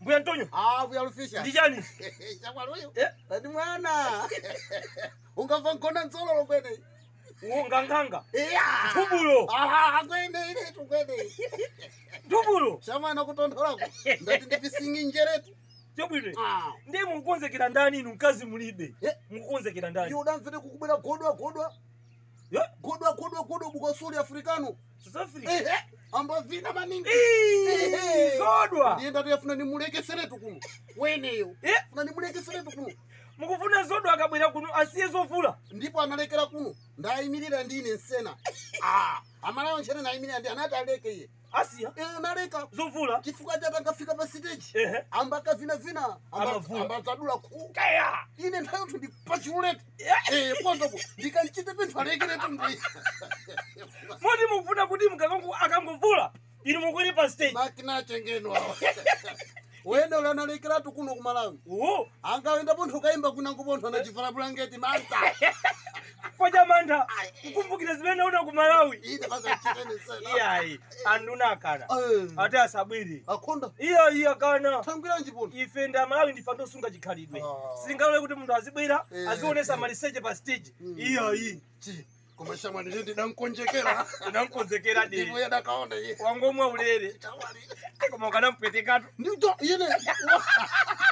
mbuya antonio Ah, buyalufisha. ndichani Chamwaluyo. Eh? Ati mwana. Ungamva nkona nsololo kwene. nganganga Iya. tubulo Aha, kwene ile tu kwene. tubulo Shamwana kutondolako. Ndati ndipisingi njeretu. chobwire Ah. ndi mukukonzekera ndani inu mkazi mulibe Eh. mukukonzekera ndani Iyo udamvire kukubwera godwa godwa. Eh? Godwa godwa godwa bukosuli afrikano. south africa Ehe. Amba vina maningi. Ii, Ehe. zodwa Ndienda tuyafuna nimulekeseretu kuno. Weneyo. Eh? Funa nimulekeseretu kuno. mukufuna zodwa akabwera kuno asiye zovula ndipo analekera kuno ndayimirira ndine nsena Ah, amalawo nchere nayimirira ndi anati aleke iye asiya Eh, analeka zovula chifukwa chati angafika pa siteji ehe amba akavinavina Amavula. ambadzadula khu kaya ine nthawi ndi pachiulete Eh. pondopo ndikanchite pinthu alekeretu ndi moti mukufuna kuti mkakangu akangovula inu mukwere pa stage makina achengenwa wene ule analekeratu kuno ku malawi oho angawenda pontho kayimba kunango pontho anachivala bulangeti manta kwacha mantha kukumbukira zimene una ku malawi ine pasachitene nsena iyayi anduna akana Eh, ati asabwere akhonda iya iya kana thangwiranji pontho ife ndi amalawi ndife ndosunga chikhalidwe Ah. sitingalole kuti munthu azibwera Eh. azionesa maliseche pa stage Mm. iyayi chi koma shamwani cho ndidankonjekera tinamkonzekera ndipo deri yadakaona iye wangomwa ulere koma ukanampwetekatu ndicho ine